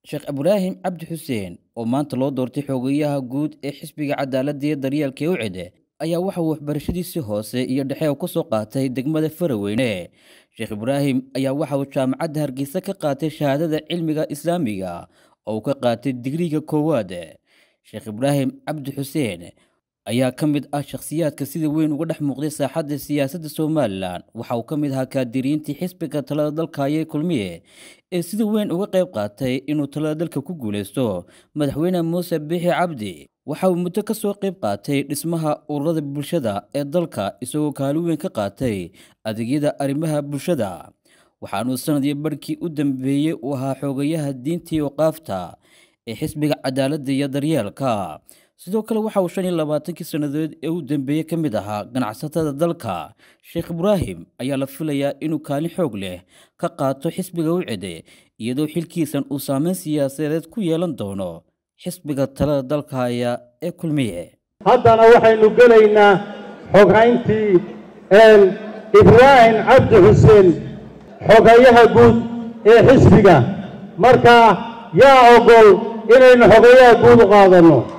sheekh ibraahim cabdi xuseen oo maanta loo doortay xogeyaha guud ee xisbiga cadaaladda iyo daryeelka ee ucede ayaa waxa uu waxbarashadiisii hoose iyo dhexe ku soo qaatay degmada faraweyne sheekh ibraahim ayaa waxa uu jaamacadda hargeysa ka qaatay shahaadada cilmiga islaamiga oo uu ka qaatay digriga koowaad sheekh ibraahim cabdi xuseen ayaa ka mid ah shakhsiyaadka sida weyn uga dhex muuqday saaxadda siyaasadda somalilan waxa uu ka mid ahaa kaadiriintii xisbiga talada dalka ayay kulmiye ee sida weyn uga qayb qaatay inuu talada dalka ku guulaysto madaxweyne muuse bixi cabdi waxa uu muddo ka soo qayb qaatay dhismaha ururada bulshada ee dalka isagoo kaalin weyn ka qaatay adeegyada arrimaha bulshada waxaanuu sanadii barhkii u dambeeyey uu ahaa xoogayaha diintii waqaafta ee xisbiga cadaaladda iyo daryeelka sidoo kale waxa uu shan iyo labaatankii sannadood ee u dambeeyey ka mid ahaa ganacsatada dalka sheekh ibraahim ayaa la filayaa inuu kaalin xoog leh ka qaato xisbiga ucede iyadoo xilkiisan uu saameyn siyaasadeed ku yeelan doono xisbiga talada dalka haya ee kulmiye haddana waxaynu gelaynaa xoghayntii ibraahim cabdi xuseen xogayaha guud ee xisbiga marka yaa ogol inaynu xogayaha guud u qaadanno